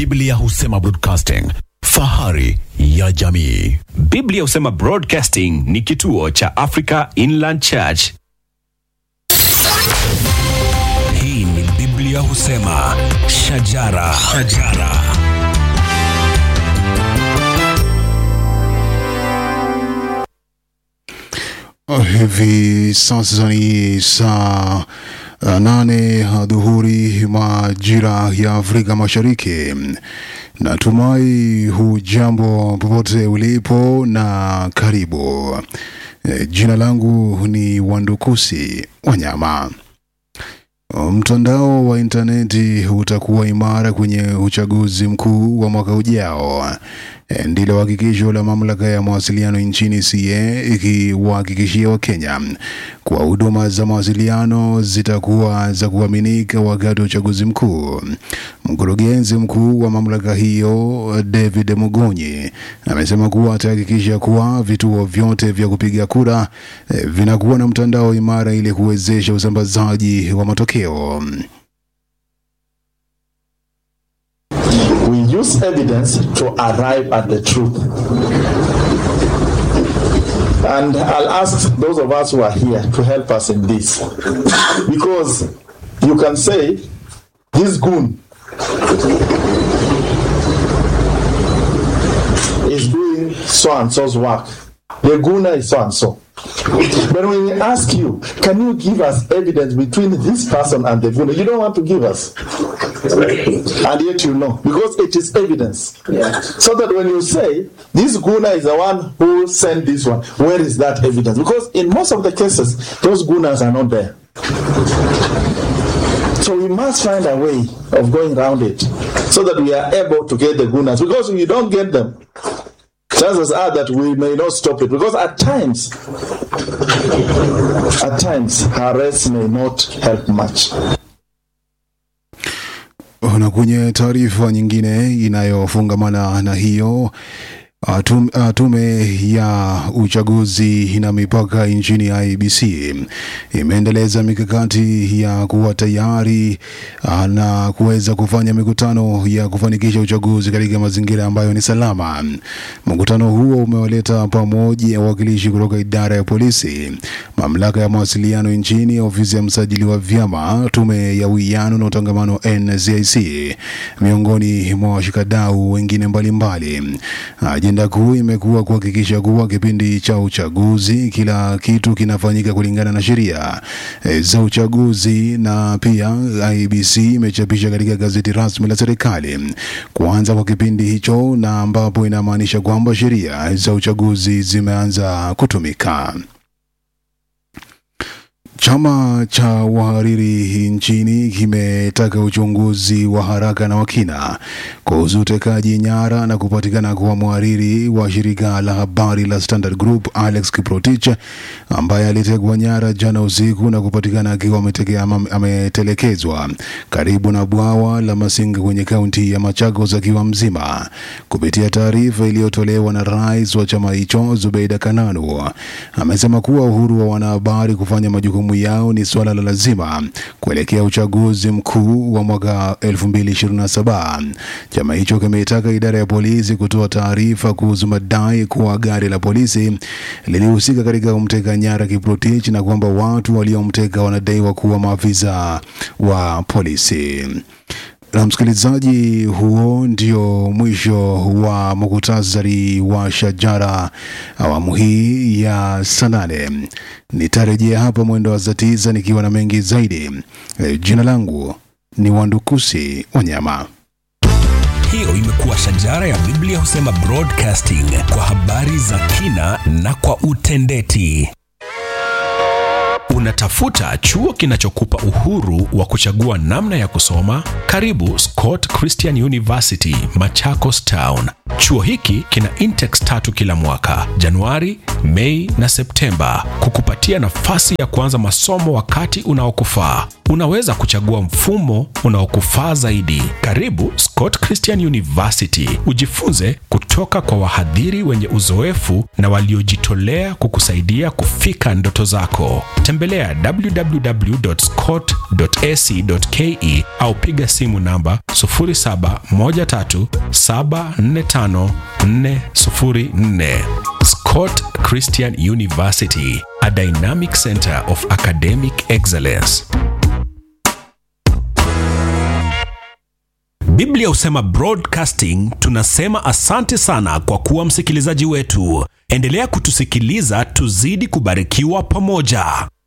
Biblia husema broadcasting, fahari ya jamii. Biblia husema Broadcasting ni kituo cha Africa Inland Church. Hii ni Biblia husema shajara, shajara. Hivi sasa ni saa uh, nane adhuhuri majira ya Afrika Mashariki. Natumai hujambo popote ulipo na karibu. E, jina langu ni Wandukusi Wanyama. Mtandao wa intaneti utakuwa imara kwenye uchaguzi mkuu wa mwaka ujao. E, Ndilo hakikisho la mamlaka ya mawasiliano nchini CA ikiwahakikishia Wakenya kuwa huduma za mawasiliano zitakuwa za kuaminika wakati wa uchaguzi mkuu. Mkurugenzi mkuu wa mamlaka hiyo David Mugonyi amesema kuwa atahakikisha kuwa vituo vyote vya kupiga kura eh, vinakuwa na mtandao imara ili kuwezesha usambazaji wa matokeo. we use evidence to arrive at the truth. And I'll ask those of us who are here to help us in this. Because you can say, this goon is doing so and so's work. The gooner is so and so. But when we ask you, can you give us evidence between this person and the gooner? You don't want to give us. And yet you know, because it is evidence. So that when you say, this gooner is the one who sent this one, where is that evidence? Because in most of the cases, those gooners are not there. So we must find a way of going around it so that we are able to get the gooners. Because if you don't get them, chances are that we may not stop it. Because at times, at times, arrest may not help much. Na kwenye taarifa nyingine inayofungamana na hiyo uh, tum- uh, tume ya uchaguzi na mipaka nchini IEBC imeendeleza mikakati ya kuwa tayari uh, na kuweza kufanya mikutano ya kufanikisha uchaguzi katika mazingira ambayo ni salama. Mkutano huo umewaleta pamoja wawakilishi kutoka idara ya polisi, mamlaka ya mawasiliano nchini, ofisi ya msajili wa vyama, tume ya uwiano na utangamano NCIC, miongoni mwa washikadau wengine mbalimbali. Ajenda kuu imekuwa kuhakikisha kuwa kipindi cha uchaguzi kila kitu kinafanyika kulingana na sheria e, za uchaguzi, na pia IEBC imechapisha katika gazeti rasmi la serikali kuanza kwa kipindi hicho, na ambapo inamaanisha kwamba sheria za uchaguzi zimeanza kutumika. Chama cha wahariri nchini kimetaka uchunguzi wa haraka na wa kina kuhusu utekaji nyara na kupatikana kwa mhariri wa shirika la habari la Standard Group Alex Kiprotich ambaye alitekwa nyara jana usiku na kupatikana akiwa ameteke- ama- ametelekezwa karibu na bwawa la Masinga kwenye kaunti ya Machakos akiwa mzima. Kupitia taarifa iliyotolewa na rais wa chama hicho Zubeida Kananu, amesema kuwa uhuru wa wanahabari kufanya majukumu yao ni suala la lazima kuelekea uchaguzi mkuu wa mwaka 2027. Chama hicho kimeitaka idara ya polisi kutoa taarifa kuhusu madai kuwa gari la polisi lilihusika katika kumteka nyara Kiprotich na kwamba watu waliomteka wanadaiwa kuwa maafisa wa polisi. Na msikilizaji, huo ndio mwisho wa muktasari wa Shajara awamu hii ya saa nane. Nitarejea hapa mwendo wa saa tisa nikiwa na mengi zaidi. E, jina langu ni Wandukusi Wanyama. Hiyo imekuwa shajara ya Biblia husema broadcasting kwa habari za kina na kwa utendeti. Unatafuta chuo kinachokupa uhuru wa kuchagua namna ya kusoma? Karibu Scott Christian University, Machakos Town. Chuo hiki kina intex tatu kila mwaka, Januari, Mei na Septemba, kukupatia nafasi ya kuanza masomo wakati unaokufaa. Unaweza kuchagua mfumo unaokufaa zaidi. Karibu Scott Christian University, ujifunze kutoka kwa wahadhiri wenye uzoefu na waliojitolea kukusaidia kufika ndoto zako. Tembelea www.scott.ac.ke au piga simu namba 0713745404. Scott Christian University, a dynamic center of academic excellence. Biblia husema broadcasting, tunasema asante sana kwa kuwa msikilizaji wetu. Endelea kutusikiliza tuzidi kubarikiwa pamoja.